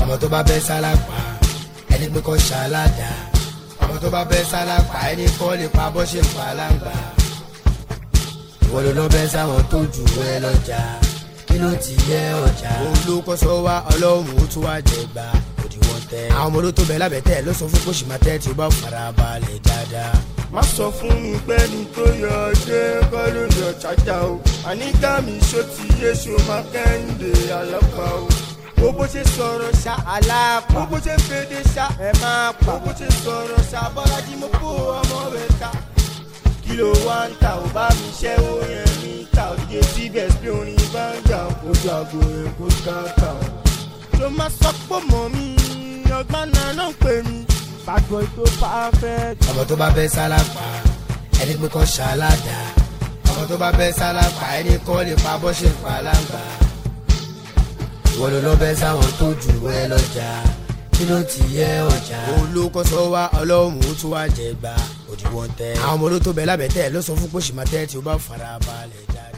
ọmọ tó bá bẹ́ sálápá ẹni pé kọ́ ṣàládà ọmọ tó bá bẹ́ sálápá ẹni kọ́ lè pa bọ́ ṣe pa láǹgbà ìwọ ló lọ bẹ́ sáwọn tó jù ẹ lọ́jà kí ló ti yẹ ọjà. olùkọ́sọ wa ọlọ́run ó tún wá jẹ gbà òdiwọ̀n tẹ. àwọn ọmọ ló tó bẹ lábẹ́ tẹ̀ ló sọ fún kóṣì máa tẹ́ tí ó bá fara balẹ̀ dáadáa. má sọ fún mi pé ní tó yọ ọdẹ kọ́ ló yọ chájà o àníkà mi ṣó ti yé ṣó máa kẹ́hìndé alápá o. wo bó ṣe sọ̀rọ̀ ṣá aláàpá wo bó ṣe fèdè ṣá ẹ máa pa wo bó ṣe sọ̀rọ̀ ṣá bọ́lájí mo kó ọmọ rẹ̀ ta. kí ló wá ń ta ò bá mi ṣẹ́wó yẹn mi ta òdìdè síbẹ̀ sí orin bá ń jà kó jago rẹ̀ kó káàkà o. tó máa sọ pé mọ̀ mi ọgbọ́n náà náà pè mí bad boy tó perfect. ọmọ tó bá bẹ́ sálápá ẹni pé kọ́ ṣàládà ọmọ tó bá bẹ́ sálápá ẹni kọ́ lè pa bọ́ ṣe pa láǹgbà ìwọ ló lọ bẹ́ sáwọn tó jù ẹ lọ́jà kí ló ti yẹ ọjà. olùkọ́sọ wa ọlọ́run ó tún wá jẹ gbà òdiwọ̀n tẹ. àwọn ọmọ ló tó bẹ lábẹ́ tẹ̀ ló sọ fún kóṣì máa tẹ́ tí ó bá fara balẹ̀ dáadáa.